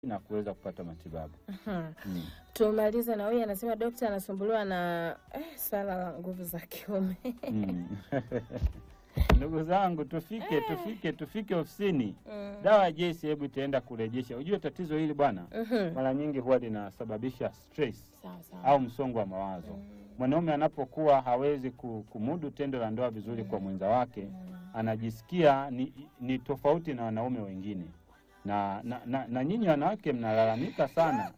na kuweza kupata matibabu. Aha. Mm. Tumalize na huyu anasema dokta anasumbuliwa na eh, swala la nguvu za kiume. Mm. Ndugu zangu, tufike tufike tufike ofisini. Mm. Dawa ya JC hebu itaenda kurejesha. Ujue tatizo hili bwana, Mhm. mara nyingi huwa linasababisha stress Sawa sawa. au msongo wa mawazo. Mm. Mwanaume anapokuwa hawezi ku- kumudu tendo la ndoa vizuri kwa mwenza wake, anajisikia ni, ni tofauti na wanaume wengine na, na, na, na nyinyi wanawake mnalalamika sana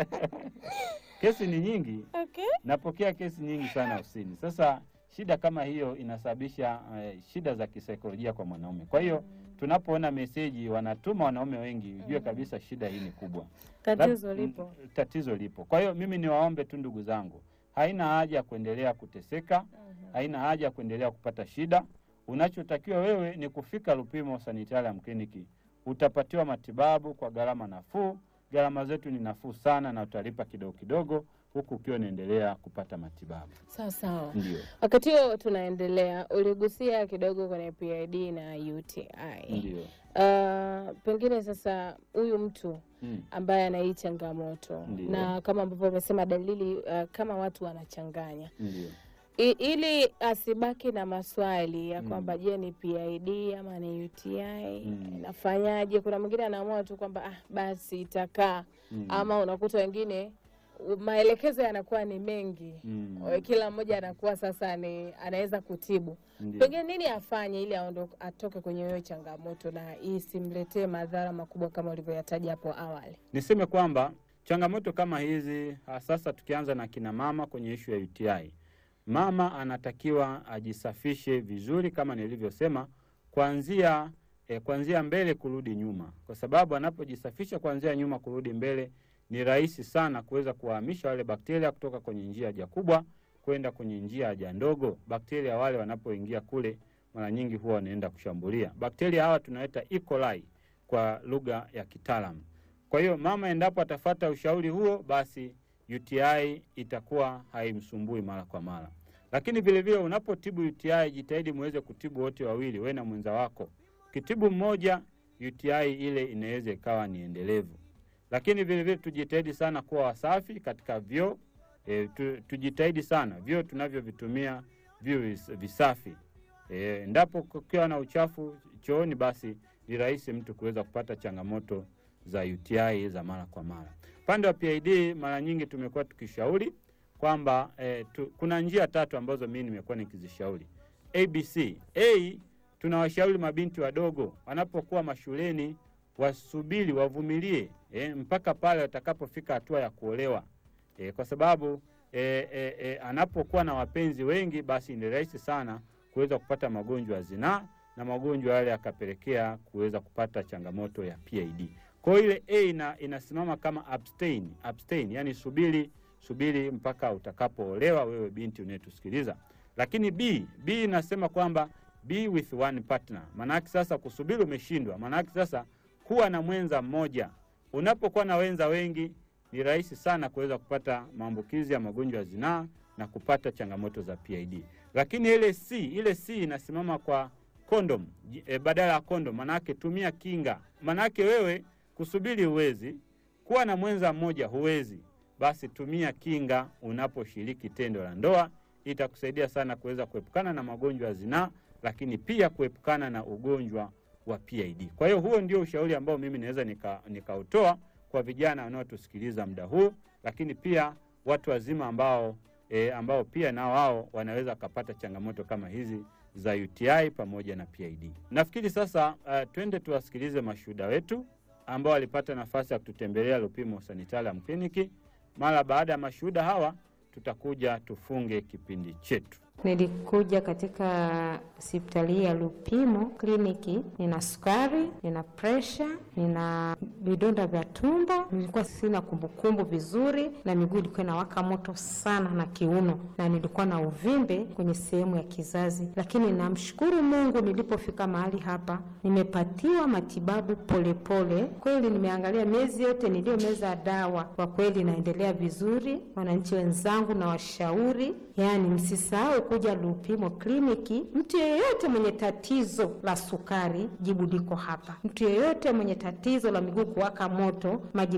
kesi ni nyingi, Okay. napokea kesi nyingi sana ofisini. Sasa shida kama hiyo inasababisha eh, shida za kisaikolojia kwa mwanaume. Kwa hiyo tunapoona meseji wanatuma wanaume wengi, ujue kabisa shida hii ni kubwa. Tatizo Lab- lipo. mm, Tatizo lipo. Kwa hiyo mimi niwaombe tu ndugu zangu, haina haja ya kuendelea kuteseka, haina haja ya kuendelea kupata shida. Unachotakiwa wewe ni kufika Lupimo Sanitarium Kliniki, utapatiwa matibabu kwa gharama nafuu. Gharama zetu ni nafuu sana, na utalipa kidogo kidogo, huku ukiwa unaendelea kupata matibabu. Sawa sawa. Ndio, Wakati huo tunaendelea, uligusia kidogo kwenye PID na UTI. ndio. Uh, pengine sasa huyu mtu Mm. ambaye ana hii changamoto Ndiyo. na kama ambavyo umesema dalili uh, kama watu wanachanganya Ndio. I, ili asibaki na maswali ya Mm. kwamba je, ni PID ama ni UTI Mm. nafanyaje? Kuna mwingine anaamua tu kwamba ah, basi itakaa Mm. ama unakuta wengine u- maelekezo yanakuwa ni mengi Mm. Kwa kila mmoja anakuwa sasa ni anaweza kutibu Ndio. pengine nini afanye ili aondoke atoke kwenye hiyo changamoto na isimletee madhara makubwa kama ulivyoyataja hapo awali. Niseme kwamba changamoto kama hizi ha, sasa tukianza na kina mama kwenye ishu ya UTI, mama anatakiwa ajisafishe vizuri kama nilivyosema, kuanzia eh, kuanzia mbele kurudi nyuma, kwa sababu anapojisafisha kuanzia nyuma kurudi mbele ni rahisi sana kuweza kuwahamisha wale bakteria kutoka kwenye njia haja kubwa kwenda kwenye njia haja ndogo. Bakteria wale wanapoingia kule, mara nyingi huwa wanaenda kushambulia bakteria hawa, tunaita E. coli kwa lugha ya kitaalamu. Kwa hiyo mama endapo atafata ushauri huo, basi UTI itakuwa haimsumbui mara kwa mara. Lakini vile vile unapotibu UTI, jitahidi muweze kutibu wote wawili, wewe na mwenza wako. Ukitibu mmoja, UTI ile inaweza ikawa ni endelevu. Lakini vile vile tujitahidi sana kuwa wasafi katika vyoo. E, tu, tujitahidi sana vyoo tunavyovitumia vyo vis- visafi. E, endapo kukiwa na uchafu chooni, basi ni rahisi mtu kuweza kupata changamoto za UTI za mara kwa mara. Upande wa PID mara nyingi tumekuwa tukishauri kwamba eh, tu, kuna njia tatu ambazo mimi nimekuwa nikizishauri ABC. A, tunawashauri mabinti wadogo wanapokuwa mashuleni wasubiri, wavumilie eh, mpaka pale watakapofika hatua ya kuolewa eh, kwa sababu eh, eh, eh, anapokuwa na wapenzi wengi, basi ni rahisi sana kuweza kupata magonjwa ya zinaa na magonjwa yale yakapelekea kuweza kupata changamoto ya PID. Kwa hiyo ile A ina, inasimama kama abstain, abstain, yani subiri subiri mpaka utakapoolewa wewe binti unayetusikiliza. Lakini B, B inasema kwamba be with one partner. Maanake sasa kusubiri umeshindwa, maanake sasa kuwa na mwenza mmoja. Unapokuwa na wenza wengi ni rahisi sana kuweza kupata maambukizi ya magonjwa ya zinaa na kupata changamoto za PID. Lakini ile C, ile C inasimama kwa kondom e, badala ya kondom, manake tumia kinga. Manake wewe kusubiri huwezi, kuwa na mwenza mmoja huwezi, basi tumia kinga unaposhiriki tendo la ndoa. Itakusaidia sana kuweza kuepukana na magonjwa ya zinaa, lakini pia kuepukana na ugonjwa wa PID. Kwa hiyo huo ndio ushauri ambao mimi naweza nikautoa nika kwa vijana wanaotusikiliza muda huu, lakini pia watu wazima ambao e, ambao pia na wao wanaweza wakapata changamoto kama hizi za UTI pamoja na PID. Nafikiri sasa uh, twende tuwasikilize mashuhuda wetu ambao walipata nafasi ya kututembelea Lupimo Sanitarium Kliniki. Mara baada ya mashuhuda hawa, tutakuja tufunge kipindi chetu. Nilikuja katika hospitali hii ya Lupimo kliniki, nina sukari, nina presha, nina vidonda vya tumbo, nilikuwa sina kumbukumbu vizuri, na miguu ilikuwa inawaka moto sana na kiuno, na nilikuwa na uvimbe kwenye sehemu ya kizazi. Lakini namshukuru Mungu, nilipofika mahali hapa nimepatiwa matibabu polepole. Kweli nimeangalia miezi yote niliyomeza dawa, kwa kweli naendelea vizuri. Wananchi wenzangu na washauri, yani msisahau unapokuja Lupimo kliniki, mtu yeyote mwenye tatizo la sukari, jibu liko hapa. Mtu yeyote mwenye tatizo la miguu kuwaka moto, majibu